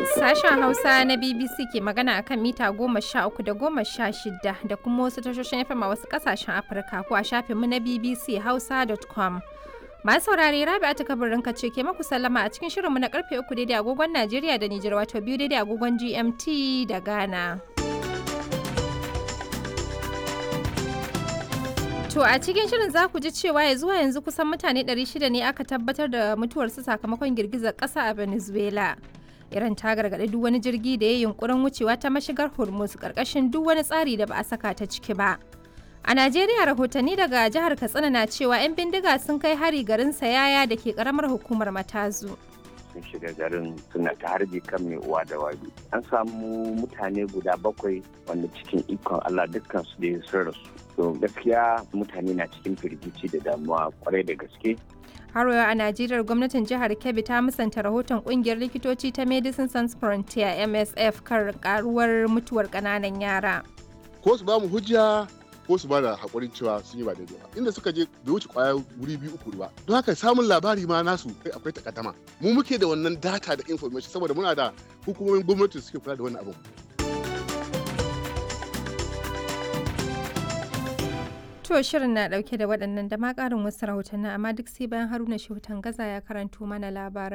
Sashen Hausa na BBC ke magana akan mita goma sha uku da goma sha shida da kuma wasu tashoshin FM a wasu kasashen Afirka ko a shafinmu na BBC Hausa.com. Masu saurare Rabi'a ta kabarin ce ke maku sallama a cikin shirinmu na karfe uku daidai agogon Najeriya da Nijar wato biyu daidai agogon GMT da Ghana. To a cikin shirin za ku ji cewa ya zuwa yanzu kusan mutane 600 ne aka tabbatar da mutuwarsu sakamakon girgizar ƙasa a Venezuela. Iran ta gargaɗi duk wani jirgi da ya yunkurin wucewa ta mashigar Hormuz ƙarƙashin duk wani tsari da ba a saka ta ciki ba. A Najeriya rahotanni daga jihar Katsina na cewa 'yan bindiga sun kai hari garin Sayaya da ke ƙaramar hukumar Matazu. sun shiga garin suna ta harbi kan mai uwa da wabi an samu mutane guda bakwai wanda cikin ikon Allah dukkan su da sun rasu to gaskiya mutane na cikin firgici da damuwa kwarai da gaske har yau a najeriya gwamnatin jihar kebbi ta musanta rahoton kungiyar likitoci ta medicine sans frontier msf kan karuwar mutuwar kananan yara ko su ba mu hujja ko su ba da haƙurin cewa sun yi ba daidai ba inda suka je bai wuce kwaya wuri biyu uku ba don haka samun labari ma nasu kai akwai takaddama mu muke da wannan data da information saboda muna da hukumomin gwamnati suke kula da wannan abin To shirin na dauke da waɗannan da ma ƙarin wasu rahotanni amma duk sai bayan haruna shehutan gaza ya karanto mana labaran